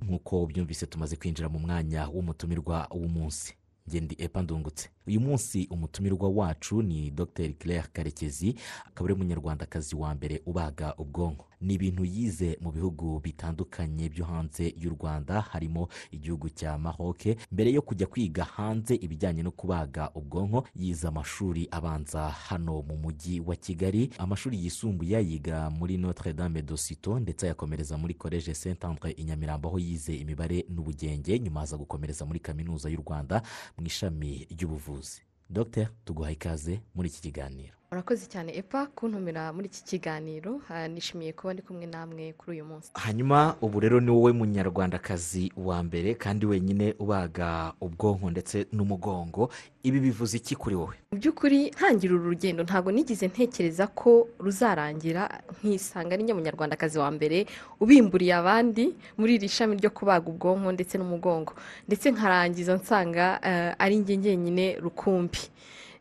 nk'uko byumvise tumaze kwinjira mu mwanya w'umutumirwa w'umunsi ngendi epa ndungutse uyu munsi umutumirwa wacu ni dr claire karekezi akaba ari umunyarwandakazi wa mbere ubaga ubwonko ni ibintu yize mu bihugu bitandukanye byo hanze y'u rwanda harimo igihugu cya maroc mbere yo kujya kwiga hanze ibijyanye no kubaga ubwonko yize amashuri abanza hano mu mujyi wa kigali amashuri yisumbuye yiga muri notre dame de sito ndetse ayakomereza muri college saint andre i nyamirambo aho yize imibare n'ubugenge nyuma aza gukomereza muri kaminuza y'u rwanda mu ishami ry'ubuvuzi dr tuguha ikaze muri iki kiganiro urakoze cyane epa kuntumira muri iki kiganiro nishimiye kuba ndi kumwe namwe kuri uyu munsi hanyuma ubu rero ni wowe munyarwandakazi wa mbere kandi wenyine ubaga ubwonko ndetse n'umugongo ibi bivuze iki kuri wowe mu by'ukuri ntangira uru rugendo ntabwo nigeze ntekereza ko ruzarangira nkisanga n'inyo munyarwandakazi wa mbere ubimburiye abandi muri iri shami ryo kubaga ubwonko ndetse n'umugongo ndetse nkarangiza nsanga ari njye njyenyine rukumbi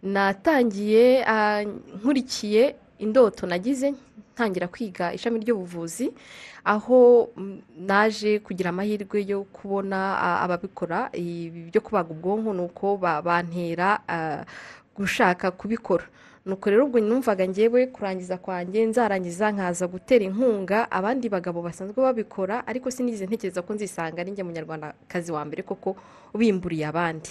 natangiye nkurikiye indoto nagize ntangira kwiga ishami ry'ubuvuzi aho naje kugira amahirwe yo kubona ababikora ibi byo kubaga ubwonko ni uko bantera gushaka kubikora nuko rero ubwo numvaga ngewe kurangiza kwanjye nzarangiza nkaza gutera inkunga abandi bagabo basanzwe babikora ariko sinigeze ntekereza ko nzisanga ari njye munyarwandakazi wa mbere koko ubimburiye abandi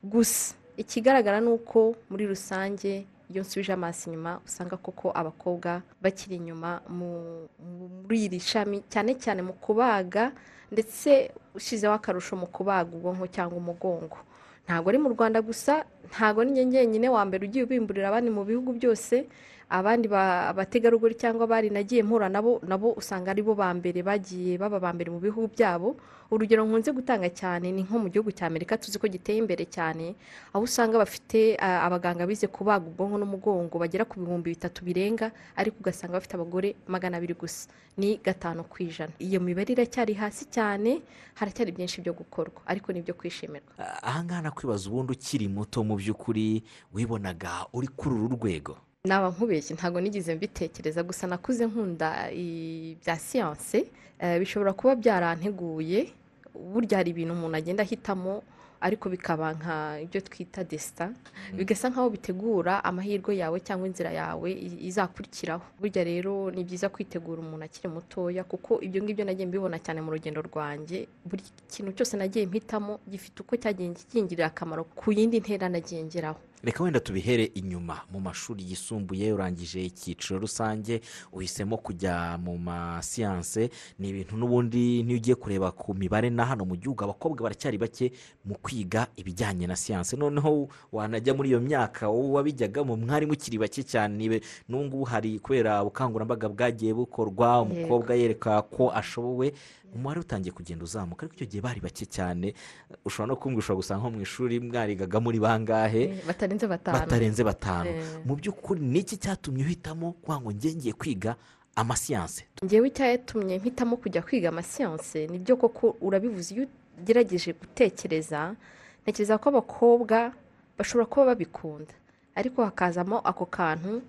gusa ikigaragara ni uko muri rusange iyo nsubije amaso inyuma usanga koko abakobwa bakiri inyuma muri iri shami cyane cyane mu kubaga ndetse ushyizeho akarusho mu kubaga ubwonko cyangwa umugongo ntabwo ari mu rwanda gusa ntabwo ngenyine wa mbere ugiye ubimburira abandi mu bihugu byose abandi abategarugori cyangwa abari nagiye mpura nabo nabo usanga aribo ba mbere bagiye baba ba mbere mu bihugu byabo urugero nkunze gutanga cyane ni nko mu gihugu cya amerika tuzi ko giteye imbere cyane aho usanga bafite abaganga bize kubaga ubwonko n'umugongo bagera ku bihumbi bitatu birenga ariko ugasanga bafite abagore magana abiri gusa ni gatanu ku ijana iyo mibare iracyari hasi cyane haracyari byinshi byo gukorwa ariko ni ibyo kwishimirwa ahangaha nakwibaza ubundi ukiri muto mu by'ukuri wibonaga uri kuri uru rwego naba nkubeshye ntabwo nigeze mbitekereza gusa nakuze nkunda ibya siyanse bishobora kuba byaranteguye burya hari ibintu umuntu agenda ahitamo ariko bikaba nka ibyo twita desita bigasa nk'aho bitegura amahirwe yawe cyangwa inzira yawe izakurikiraho burya rero ni byiza kwitegura umuntu akiri mutoya kuko ibyo ngibyo nagiye mbibona cyane mu rugendo rwanjye buri kintu cyose nagiye mpitamo gifite uko cyagiye kingirira akamaro ku yindi ntera nagiye ngeraho reka wenda tubihere inyuma mu mashuri yisumbuye urangije icyiciro rusange uhisemo kujya mu masiyanse ni ibintu n'ubundi n'iyo ugiye kureba ku mibare na hano mu gihugu abakobwa baracyari bake mu kwiga ibijyanye na siyanse noneho wanajya muri iyo myaka wowe wabijyagamo mwari mukiri bake cyane n'ubu ngubu hari kubera ubukangurambaga bwagiye bukorwa umukobwa yereka ko ashobowe umubare utangiye kugenda uzamuka ariko icyo gihe bari bake cyane ushobora no kumbwira ushobora gusanga nko mu ishuri mwarigaga muri bangahe batarenze batanu mu by'ukuri niki cyatumye uhitamo ngo ngengeye kwiga amasiyanse ngewe icyatumye mpitamo kujya kwiga amasiyanse nibyo koko urabivuze iyo ugerageje gutekereza ntekereza ko abakobwa bashobora kuba babikunda ariko hakazamo ako kantu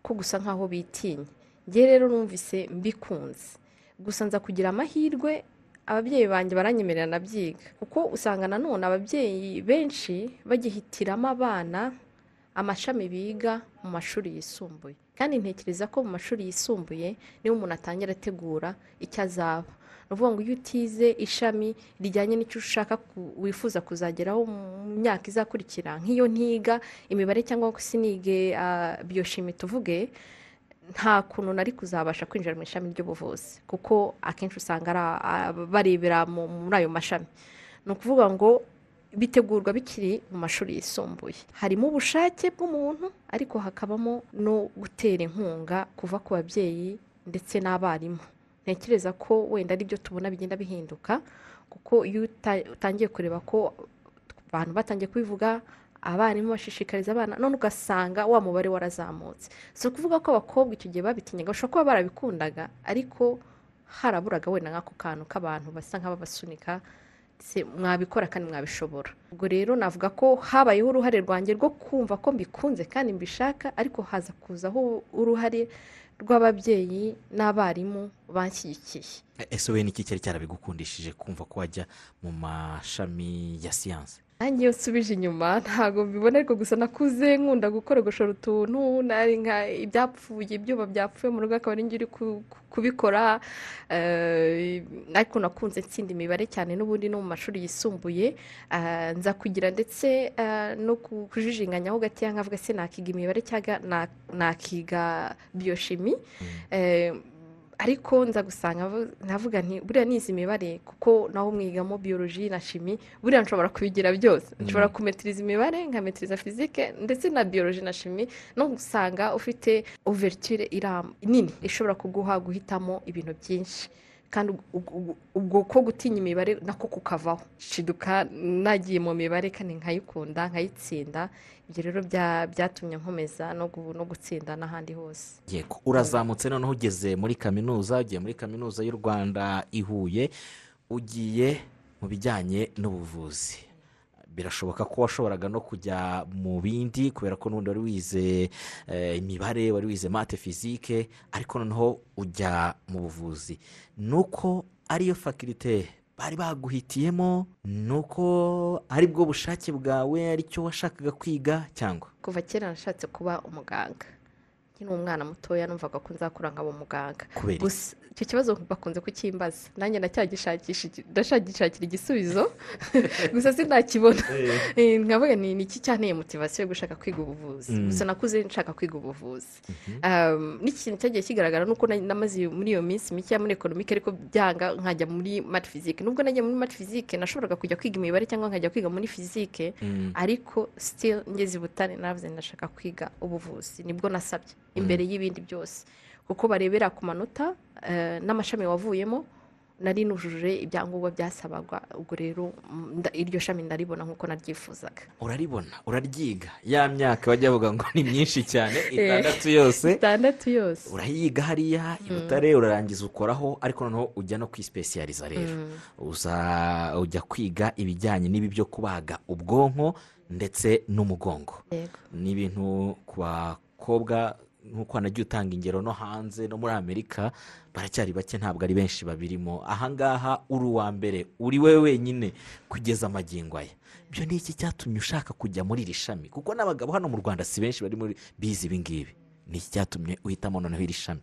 ko gusa nk'aho bitinya ngewe rero numvise mbikunze gusa nza kugira amahirwe ababyeyi banjye baranyemerera nabyiga kuko usanga nanone ababyeyi benshi bagihitiramo abana amashami biga mu mashuri yisumbuye kandi ntekereza ko mu mashuri yisumbuye niho umuntu atangira ategura icyo azaba ni ukuvuga ngo iyo utize ishami rijyanye n'icyo ushaka wifuza kuzageraho mu myaka izakurikira nk'iyo ntiga imibare cyangwa sinige biyoshimi tuvuge nta kuntu nari kuzabasha kwinjira mu ishami ry'ubuvuzi kuko akenshi usanga barebera muri ayo mashami ni ukuvuga ngo bitegurwa bikiri mu mashuri yisumbuye harimo ubushake bw'umuntu ariko hakabamo no gutera inkunga kuva ku babyeyi ndetse n'abarimu ntekereza ko wenda aribyo tubona bigenda bihinduka kuko iyo utangiye kureba ko abantu batangiye kubivuga abarimu bashishikariza abana none ugasanga wa mubare warazamutse si ukuvuga ko abakobwa icyo gihe babitinyaga bashobora kuba barabikundaga ariko haraburaga wenda nk'ako kantu k'abantu basa nk'ababasunika se mwabikora kandi mwabishobora ubwo rero navuga ko habayeho uruhare rwanjye rwo kumva ko mbikunze kandi mbishaka ariko haza kuzaho uruhare rw'ababyeyi n'abarimu banshyigikiye ese we n'iki cyari cyarabigukundishije kumva ko wajya mu mashami ya siyanse nanjye iyo nsubije inyuma ntabwo mbibona ariko gusa nakuze nkunda gukoragoshora utuntu nari nka ibyapfuye ibyuma byapfuye mu rugo akaba ari njye uri ku- ku- kubikora eh, ariko nakunze nsinda imibare cyane n'ubundi no mu mashuri yisumbuye eh, nza kugira ndetse eh, no ku- kujijinganyaho gakeya nkavuga se nakiga imibare cyangwa na- nakiga biyoshimi Eh, ariko nza gusanga vu- navuga nti buriya nizi imibare kuko nawe mwigamo biyoloji na shimi buriya nshobora kubigira byose nshobora kumetiriza imibare nkametiriza fizike ndetse na biyoloji na shimi no gusanga ufite overture iram- nini ishobora kuguha guhitamo ibintu byinshi kandi ubwo- ubwo- ubwo ko gutinya imibare nako kukavaho shiduka nagiye mu mibare kandi nkayikunda nkayitsinda ibyo rero bya- byatumye nkomeza no gu- no gutsinda n'ahandi hose yego urazamutse noneho ugeze muri kaminuza ugiye muri kaminuza y'u rwanda i huye ugiye mu bijyanye n'ubuvuzi birashoboka ko washoboraga no kujya mu bindi kubera ko n'ubundi wari wize eh, imibare wari wize mate fizike ariko noneho ujya mu buvuzi ni uko ariyo fakirite bari baguhitiyemo ni uko ari bwo bushake bwawe aricyo washakaga kwiga cyangwa kuva kera nashatse kuba umuganga nkiri umwana mutoya numvaga ko nzakura nkaba umuganga kubera iki? gusa icyo kibazo bakunze kukimbaza nanjye ndacyagishakisha iki- ndacyagishakira igisubizo gusa sinakibona Eh, nkavuga ni iki cyanteye motivasiyo yo gushaka kwiga ubuvuzi Mm. gusa nakuze nshaka kwiga ubuvuzi Um, n'ikintu cyagiye kigaragara nuko na- namaze muri iyo minsi mike muri ekonomike ariko byanga nkajya muri mati fizike nubwo najya muri mati fizike nashoboraga kujya kwiga imibare cyangwa nkajya kwiga muri fizike Mm. ariko still ngeze i butare navuze ndashaka kwiga ubuvuzi nibwo nasabye imbere y'ibindi byose kuko barebera ku manota eh, n'amashami wavuyemo nari nujuje ibyangombwa byasabagwa ubwo rero mm, nda- iryo shami ndaribona nk'uko naryifuzaga uraribona uraryiga ya myaka bajya bavuga ngo ni myinshi cyane itandatu yose itandatu yose urayiga hariya i butare urarangiza ukoraho ariko noneho ujya no kwisipesiyariza rero uza ujya kwiga ibijyanye n'ibi byo kubaga ubwonko ndetse n'umugongo yego ni ibintu ku bakobwa nk'uko wanagiye utanga ingero no hanze no muri amerika baracyari bake ntabwo ari benshi babirimo ahangaha uri uwa mbere uri we wenyine kugeza amagingo aya ibyo ni iki cyatumye ushaka kujya muri iri shami kuko n'abagabo hano mu rwanda si benshi bari muri bizi ibi ngibi ni iki cyatumye uhitamo noneho iri shami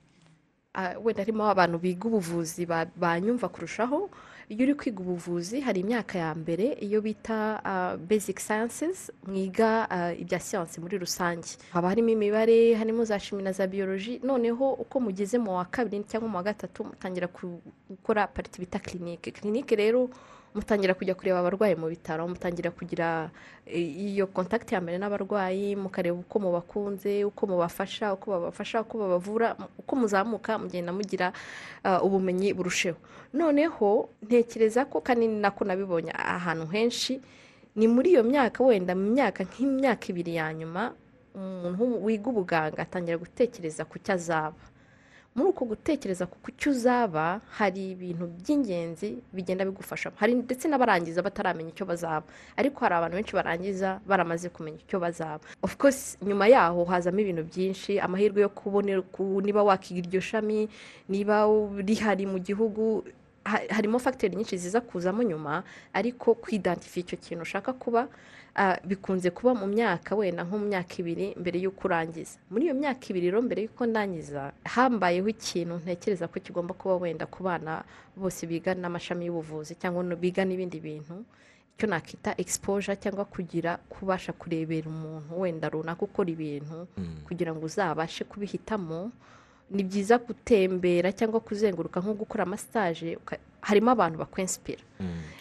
Ah, wenda harimo abantu biga ubuvuzi ba- banyumva kurushaho iyo uri kwiga ubuvuzi hari imyaka ya mbere iyo bita ah, basic sciences mwiga ah, ibya siyansi muri rusange haba harimo imibare harimo za shimi na za biyoloji noneho uko mugeze mu wa kabiri cyangwa mu wa gatatu mutangira ku- gukora pariti bita kirinike kirinike rero mutangira kujya kureba abarwayi mu bitaro mutangira kugira eh, iyo kontakiti ya mbere n'abarwayi mukareba uko mubakunze uko mubafasha uko babafasha uko babavura mu- uko muzamuka mugenda mugira ah, ubumenyi burusheho noneho ntekereza ko kandi ni nako nabibonye ahantu henshi ni muri iyo myaka wenda mu myaka nk'imyaka ibiri ya nyuma umuntu wiga ubuganga atangira gutekereza ku cyo azaba muri uko gutekereza ku cyo uzaba hari ibintu by'ingenzi bigenda bigufashamo hari ndetse n'abarangiza bataramenya icyo bazaba ariko hari abantu benshi barangiza baramaze kumenya icyo bazaba of course nyuma yaho hazamo ibintu byinshi amahirwe yo kubonera ku- niba wakiga iryo shami niba rihari mu gihugu ha- harimo fagiteri nyinshi ziza kuzamo nyuma ariko kwidantifiya icyo kintu ushaka kuba ah, bikunze kuba mu myaka wenda nko mu myaka ibiri mbere y'uko urangiza muri iyo myaka ibiri rero mbere y'uko ndangiza hambayeho ikintu ntekereza ko kigomba kuba wenda ku bana bose biga n'amashami y'ubuvuzi cyangwa no- biga n'ibindi bintu icyo nakita exposure cyangwa kugira kubasha kurebera umuntu wenda runaka ukora ibintu kugira ngo uzabashe kubihitamo ni byiza gutembera cyangwa kuzenguruka nko gukora amasitaje uka- harimo abantu bakwensipira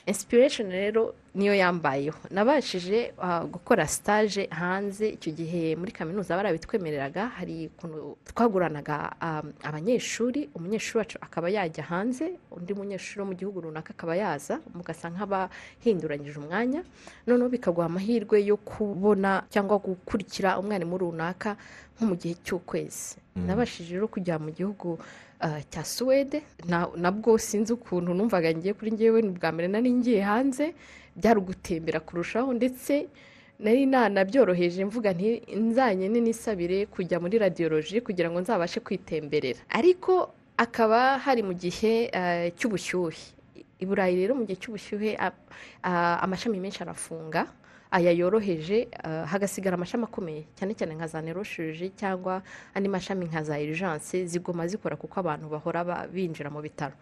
inspiration rero niyo yambayeho nabashije ah, gukora stage hanze icyo gihe muri kaminuza barabitwemereraga hari ukuntu twaguranaga ah, abanyeshuri umunyeshuri wacu akaba yajya hanze undi munyeshuri wo mu gihugu runaka akaba yaza mugasa nk'abahinduranyije umwanya noneho bikaguha amahirwe yo kubona cyangwa gukurikira umwarimu runaka nko mu gihe cy'ukwezi nabashije rero kujya mu gihugu ah, cya suwede Na- nabwo sinzi ukuntu numvaga ngiye kuri ngewe ni ubwa mbere nari nari ngiye hanze byari ugutembera kurushaho ndetse nari nanabyoroheje mvuga nti nzanye n'inisabire kujya muri radiyoloji kugira ngo nzabashe kwitemberera ariko akaba hari mu gihe eh, cy'ubushyuhe i burayi rero mu gihe cy'ubushyuhe a- a- amashami menshi arafunga aya yoroheje eh, hagasigara amashami akomeye cyane cyane nka za neroshiji cyangwa andi mashami nka za irijanse zigoma zikora kuko abantu bahora ba- binjira mu bitaro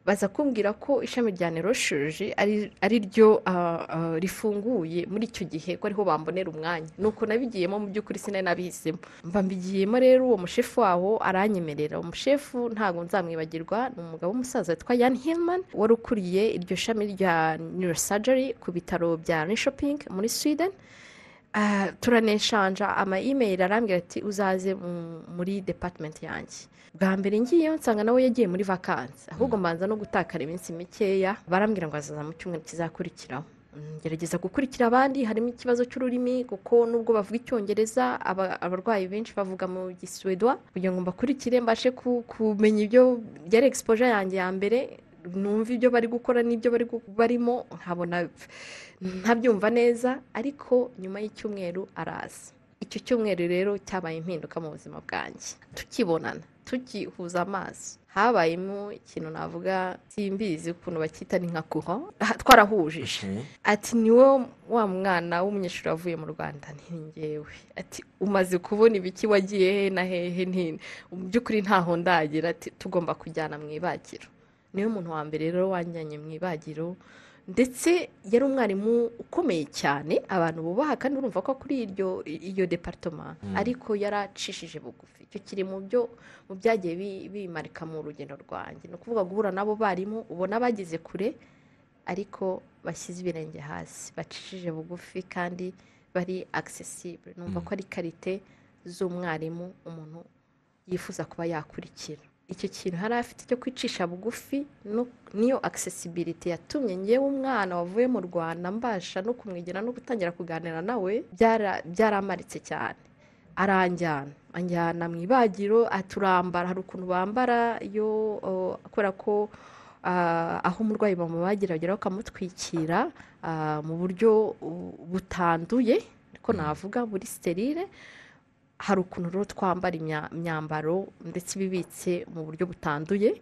baza kumbwira ko ishami rya neroshiji ari ari ryo ah, ah, rifunguye muri icyo gihe ko ariho bambonera umwanya nuko nabigiyemo mu by'ukuri sinari nabihisemo mba mbigiyemo rero uwo mushefu waho aranyemerera umushefu ntabwo nzamwibagirwa ni umugabo w'umusaza witwa yan hilman wari ukuriye iryo shami rya neurosurgery ku bitaro bya nishoping muri sweden Ah, turaneshanja ama email arambwira ati uzaze mu- muri department yanjye bwa mbere ngiyeyo nsanga nawe yagiye muri vakansi ahubwo mbanza no gutakara iminsi mikeya barambwira ngo azaza mu cyumweru kizakurikiraho Mm, ngerageza gukurikira abandi harimo ikibazo cy'ururimi kuko nubwo bavuga icyongereza aba- abarwayi benshi bavuga mu giswedwa kugira ngo mbakurikire mbashe ku- kumenya ibyo byari exposure yanjye ya mbere numva ibyo bari gukora n'ibyo bari gu- barimo nkabona ntabyumva neza ariko nyuma y'icyumweru araza icyo cyumweru rero cyabaye impinduka mu buzima bwanjye tukibonana tukihuza amaso habayemo ikintu navuga simbizi ukuntu bacyita ni nka kuho Ah, twarahujije ati ni wowe wa mwana w'umunyeshuri wavuye mu rwanda ntingewe ati umaze kubona ibiki wagiye he na hehe ntine mu by'ukuri ntaho ndagira ati tugomba kujyana mu ibagiro niwe muntu wa mbere rero wanjyanye mu ibagiro ndetse yari umwarimu ukomeye cyane abantu bubaha kandi urumva ko kuri iryo iyo departoma ariko yaracishije bugufi icyo kiri mu byo mu byagiye bi- bimarika mu rugendo rwanjye ni ukuvuga guhura n'abo barimu ubona bageze kure ariko bashyize ibirenge hasi bacishije bugufi kandi bari agisesibure numva ko ari karite z'umwarimu umuntu yifuza kuba yakurikira icyo kintu hari afite cyo kwicisha bugufi no- niyo agisesibiriti yatumye ngewe umwana wavuye mu rwanda mbasha no kumwegera no gutangira kuganira nawe byara- byaramaritse cyane aranjyana anjyana mu ibagiro aturambara hari ukuntu bambara iyo o, kubera ko ah, aho umurwayi bamubagira bagera bakamutwikira ah, mu buryo uh, butanduye ariko navuga buri sterire hari ukuntu rero twambara imya- imyambaro ndetse ibibitse mu buryo butanduye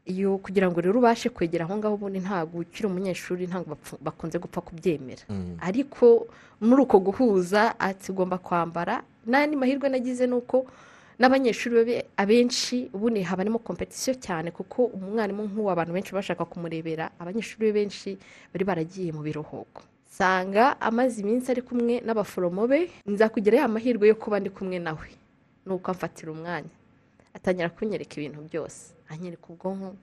iyo kugira ngo rero ubashe kwegera aho ngaho ubundi ntabwo ukiri umunyeshuri ntabwo bapfu- bakunze gupfa kubyemera ariko muri uko guhuza ati ugomba kwambara n'andi mahirwe nagize ni uko n'abanyeshuri babe- abenshi ubundi haba harimo kompetisiyo cyane kuko umwarimu nk'uwo abantu benshi bashaka kumurebera abanyeshuri be benshi bari baragiye mu biruhuko nsanga amaze iminsi ari kumwe n'abaforomo be nza kugira ya mahirwe yo kuba ndi kumwe nawe ni uko amfatira umwanya atangira kunyereka ibintu byose anyereka ubwonko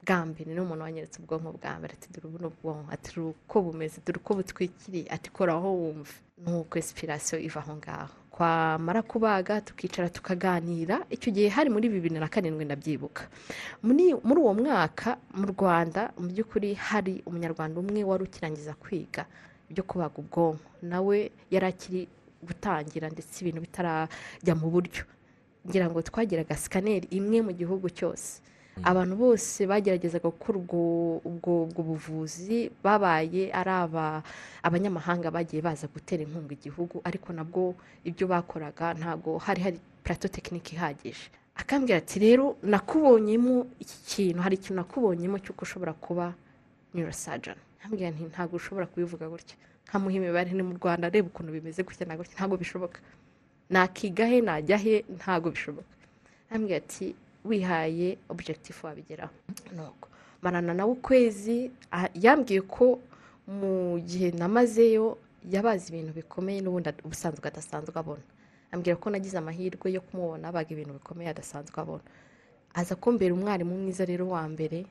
bwa mbere ni umuntu wanyeretse ubwonko bwa mbere ati dore ubu ni ubwonko ati dore uko bumeze dore uko butwikiriye ati koraho wumva nuko esipirasiyo iva aho ngaho twamara kubaga tukicara tukaganira icyo gihe hari muri bibiri na karindwi ndabyibuka muri muri uwo mwaka mu rwanda mu by'ukuri hari umunyarwanda umwe wari ukirangiza kwiga ibyo kubaga ubwonko nawe yari akiri gutangira ndetse ibintu bitarajya mu buryo ngira ngo twagiraga sikaneri imwe mu gihugu cyose abantu bose bageragezaga gukora ubwo ubwo ubwo buvuzi babaye ari aba abanyamahanga bagiye baza gutera inkunga igihugu ariko nabwo ibyo bakoraga ntabwo hari hari plateau tekinike ihagije akambwira ati rero nakubonyemo iki kintu hari ikintu nakubonyemo cy'uko ushobora kuba neurosurgeon ambwira nti ntabwo ushobora kubivuga gutya nkamuha imibare ni mu rwanda reba ukuntu bimeze gutya na gutya ntabwo bishoboka nakiga he najya he ntabwo bishoboka ambwira ati wihaye objectif wabigeraho nuko marana nawe ukwezi ah, yambwiye ko mu gihe namazeyo yabazi ibintu bikomeye n'ubundi ad- ubusanzwe adasanzwe abona ambwira ko nagize amahirwe yo kumubona abaga ibintu bikomeye adasanzwe abona aza kumbera umwarimu mwiza rero wa mbere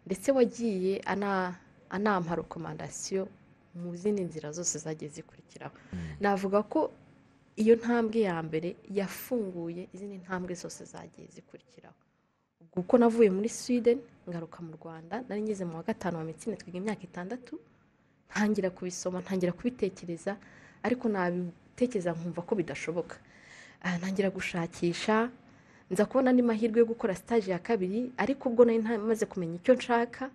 ndetse wagiye ana- anampa rekomandasiyo mu zindi nzira zose zagiye zikurikiraho navuga ko iyo ntambwe ya mbere yafunguye izindi ntambwe zose zagiye zikurikiraho ubwo uko navuye muri sweden ngaruka mu rwanda nari ngeze mu wa gatanu wa mitsine twiga imyaka itandatu ntangira kubisoma ntangira kubitekereza ariko nabitekereza nkumva ko bidashoboka Ah, ntangira gushakisha nza kubona andi mahirwe yo gukora sitaje ya kabiri ariko ubwo nari nta- maze kumenya icyo nshaka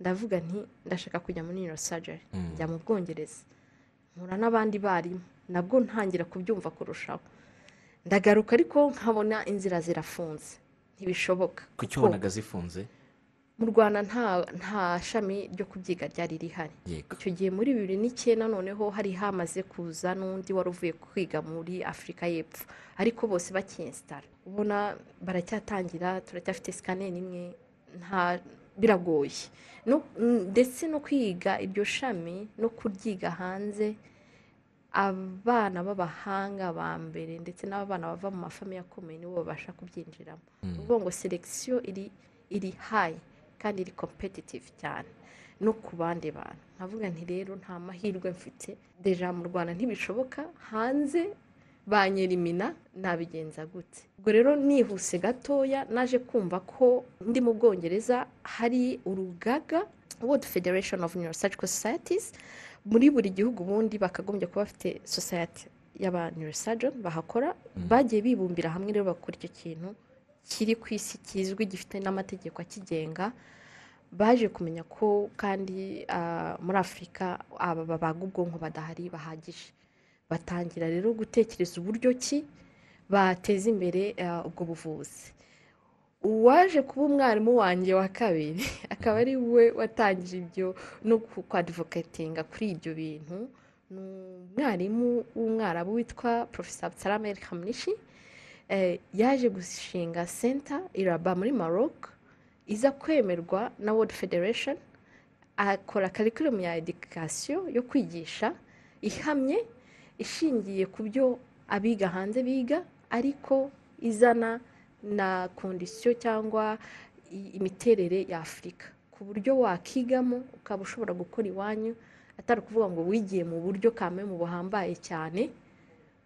ndavuga nti ndashaka kujya muri nirosajeri Mm. njya mu bwongereza mpura n'abandi barimu nabwo ntangira kubyumva kurushaho ndagaruka ariko nkabona inzira zirafunze ntibishoboka kuki kuko wabonaga zifunze mu rwanda nta nta shami ryo kubyiga ryari rihari yego icyo gihe muri bibiri n'icyenda noneho hari hamaze kuza n'undi wari uvuye kwiga muri afurika y'epfo ariko bose bakinsitara ubona baracyatangira turacyafite sikaneri imwe nta biragoye No- mm, ndetse no kwiga iryo shami no kuryiga hanze abana b'abahanga ba mbere ndetse n'abana bava mu mafamiye akomeye nibo babasha kubyinjiramo ni ukuvuga ngo selekisiyo iri iri hayi kandi iri kompetitivu cyane no ku bandi bantu nkavuga nti rero nta mahirwe mfite deja mu rwanda ntibishoboka hanze banyerimina nabigenza gute ubwo rero nihuse gatoya naje kumva ko ndi mu bwongereza hari urugaga world federation of neurosurgical societies muri buri gihugu ubundi bakagombye kuba bafite society y'aba neurosurgeon bahakora bagiye bibumbira hamwe rero bakora icyo kintu kiri ku isi kizwi gifite n'amategeko akigenga baje kumenya ko kandi ah, muri afurika aba babaga ubwonko badahari bahagije batangira rero gutekereza uburyo ki bateza imbere ah, ubwo buvuzi uwaje kuba umwarimu wanjye wa kabiri akaba ari we watangije ibyo no ku- kwadivokatinga kuri ibyo bintu ni umwarimu w'umwarabu witwa porofesa Absalame El Khamnishi eh, yaje gushinga senta iraba muri Maroc iza kwemerwa na World Federation akora curriculum ya education yo kwigisha ihamye ishingiye ku byo abiga hanze biga ariko izana na kondisiyo cyangwa i- imiterere ya afurika ku buryo wakigamo ukaba ushobora gukora iwanyu atari ukuvuga ngo wigiye mu buryo kame mu buhambaye cyane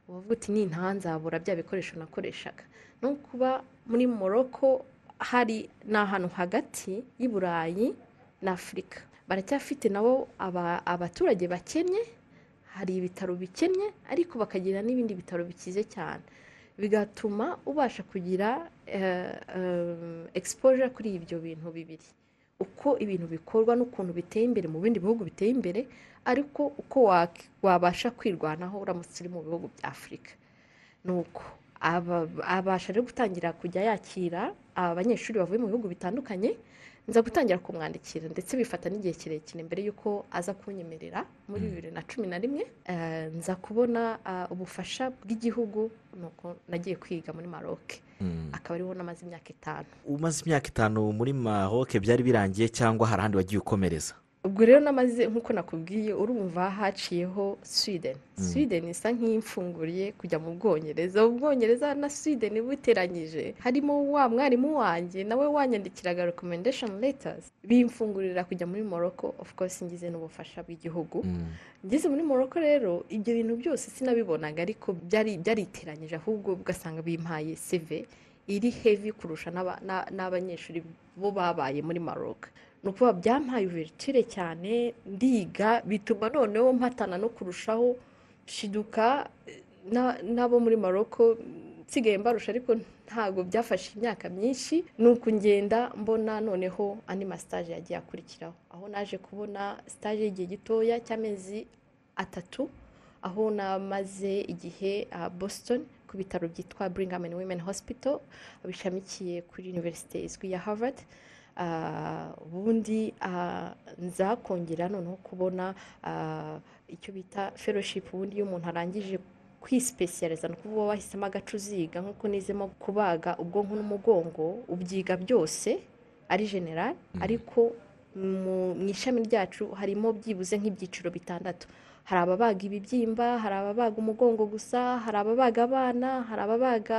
uvuga uti ni nta nzabura bya bikoresho nakoreshaga no kuba muri morocco hari ni ahantu hagati y'i burayi na afurika baracyafite nabo aba- abaturage bakennye hari ibitaro bikennye ariko bakagira n'ibindi bitaro bikize cyane bigatuma ubasha kugira exposure kuri ibyo bintu bibiri uko ibintu bikorwa n'ukuntu biteye imbere mu bindi bihugu biteye imbere ariko uko wa- wabasha kwirwanaho uramutse uri mu bihugu bya afurika nuko aba- abasha rero gutangira kujya yakira abanyeshuri bavuye mu bihugu bitandukanye nza gutangira kumwandikira ndetse bifata n'igihe kirekire mbere y'uko aza kunyemerera muri bibiri na cumi na rimwe eh, nza kubona ah, ubufasha bw'igihugu nuko nagiye kwiga muri maroc akaba ariho namaze imyaka itanu umaze imyaka itanu muri mahoke byari birangiye cyangwa hari ahandi wagiye ukomereza ubwo rero namaze nk'uko nakubwiye urumva haciyeho sweden sweden isa nk'imfunguriye kujya mu bwongereza ubwongereza na sweden buteranyije harimo wa mwarimu wanjye nawe wanyandikiraga recommendation letters bimfungurira kujya muri morocco of course ngize n'ubufasha bw'igihugu Mm. ngeze muri morocco rero ibyo bintu byose sinabibonaga ariko byari byariteranyije ahubwo ugasanga bimpaye seve iri heavy kurusha n'aba- n'a- n'abanyeshuri bo babaye muri maroc ni ukuvuga byampaye uburetire cyane ndiga bituma noneho mpatana no kurushaho nshiduka eh, na- n'abo muri maroko nsigaye mbarusha ariko ntabwo byafashe imyaka myinshi ni uku ngenda mbona noneho andi masitaje yagiye akurikiraho aho naje kubona sitaje y'igihe gitoya cy'amezi atatu aho namaze igihe ah, Boston ku bitaro byitwa Brigham and Women Hospital bishamikiye kuri Universite izwi ya Harvard Ah, ubundi ah, nza kongera noneho kubona ah, icyo bita fellowship ubundi iyo umuntu arangije kwisipesiyariza ni ukuvuga wahisemo agacuziga nk'uko nizemo kubaga ubwonko n'umugongo ubyiga byose ari general ariko mu mu ishami ryacu harimo byibuze nk'ibyiciro bitandatu hari ababaga ibibyimba hari ababaga umugongo gusa hari ababaga abana hari ababaga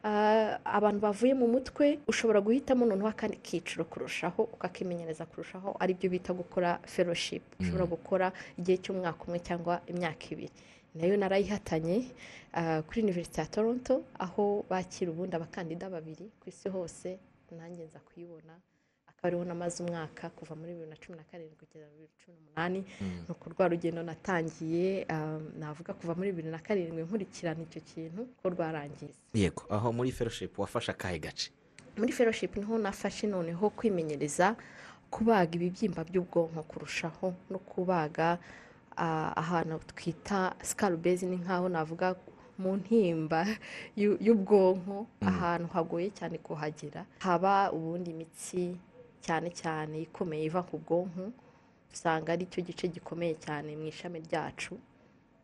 ah, abantu bavuye mu mutwe ushobora guhitamo noneho akandi kiciro kurushaho ukakimenyereza kurushaho aribyo bita gukora fellowship ushobora gukora igihe cy'umwaka umwe cyangwa imyaka ibiri nayo narayihatanye ah, kuri University ya Toronto aho bakira ubundi abakandida babiri ku isi hose nanjye nza kuyibona akaba ariho namaze umwaka kuva muri bibiri na cumi na karindwi kugeza muri bibiri na cumi n'umunani ni uko rwa rugendo natangiye ah, navuga kuva muri bibiri na karindwi nkurikirana icyo kintu ko rwarangiye yego aho muri fellowship wafashe akahe gace muri fellowship niho nafashe noneho kwimenyereza kubaga ibibyimba by'ubwonko kurushaho no kubaga ah, ahantu twita sikarubezi ni nk'aho navuga mu ntimba y'u- y'ubwonko ahantu hagoye cyane kuhagera haba ubundi imitsi cyane cyane ikomeye iva ku bwonko usanga ari cyo gice gikomeye cyane mu ishami ryacu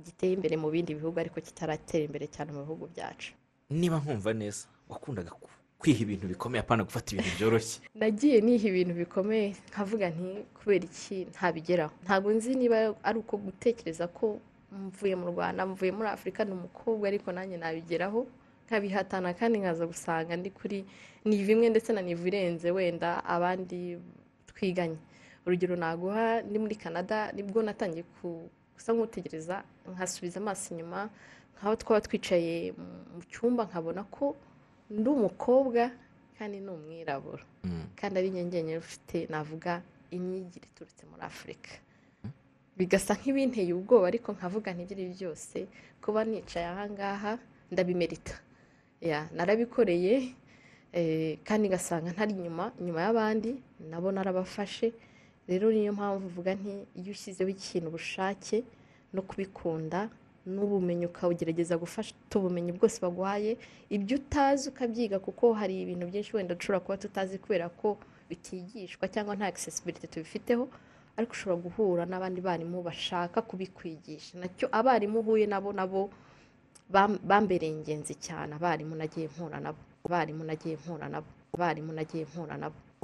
giteye imbere mu bindi bihugu ariko kitaratera imbere cyane mu bihugu byacu niba nkumva neza wakundaga ku- kwiha ibintu bikomeye apana gufata ibintu byoroshye nagiye niha ibintu bikomeye nkavuga nti kubera iki ntabigeraho ntabwo nzi niba ari uko gutekereza ko mvuye mu rwanda mvuye muri afurika ni umukobwa ariko nanjye nabigeraho nkabihatana kandi nkaza gusanga ndi kuri ni bimwe ndetse na nivu irenze wenda abandi twiganye urugero naguha ndi muri canada nibwo natangiye ku- gusa nk'utegereza nkasubiza amaso inyuma nk'aho twaba twicaye mu- mu cyumba nkabona ko ndi umukobwa kandi ni umwirabura Mm. kandi ari nyine ufite navuga imyigire iturutse muri afurika bigasa nk'ibinteye ubwoba ariko nkavuga ntibyiri byose kuba nicaye ahangaha ndabimerita Ya, narabikoreye eh, kandi ngasanga ntari inyuma inyuma y'abandi nabo narabafashe rero niyo mpamvu uvuga nti iyo ushyizeho ikintu ubushake no kubikunda n'ubumenyi ukawugerageza gufata ubumenyi bwose baguhaye ibyo utazi ukabyiga kuko hari ibintu byinshi wenda dushobora kuba tutazi kubera ko bitigishwa cyangwa nta accessibility tubifiteho ariko ushobora guhura n'abandi barimu bashaka kubikwigisha nacyo abarimu uhuye nabo nabo bam- bambereye ingenzi cyane abarimu nagiye mpura nabo abarimu nagiye mpura nabo abarimu nagiye mpura nabo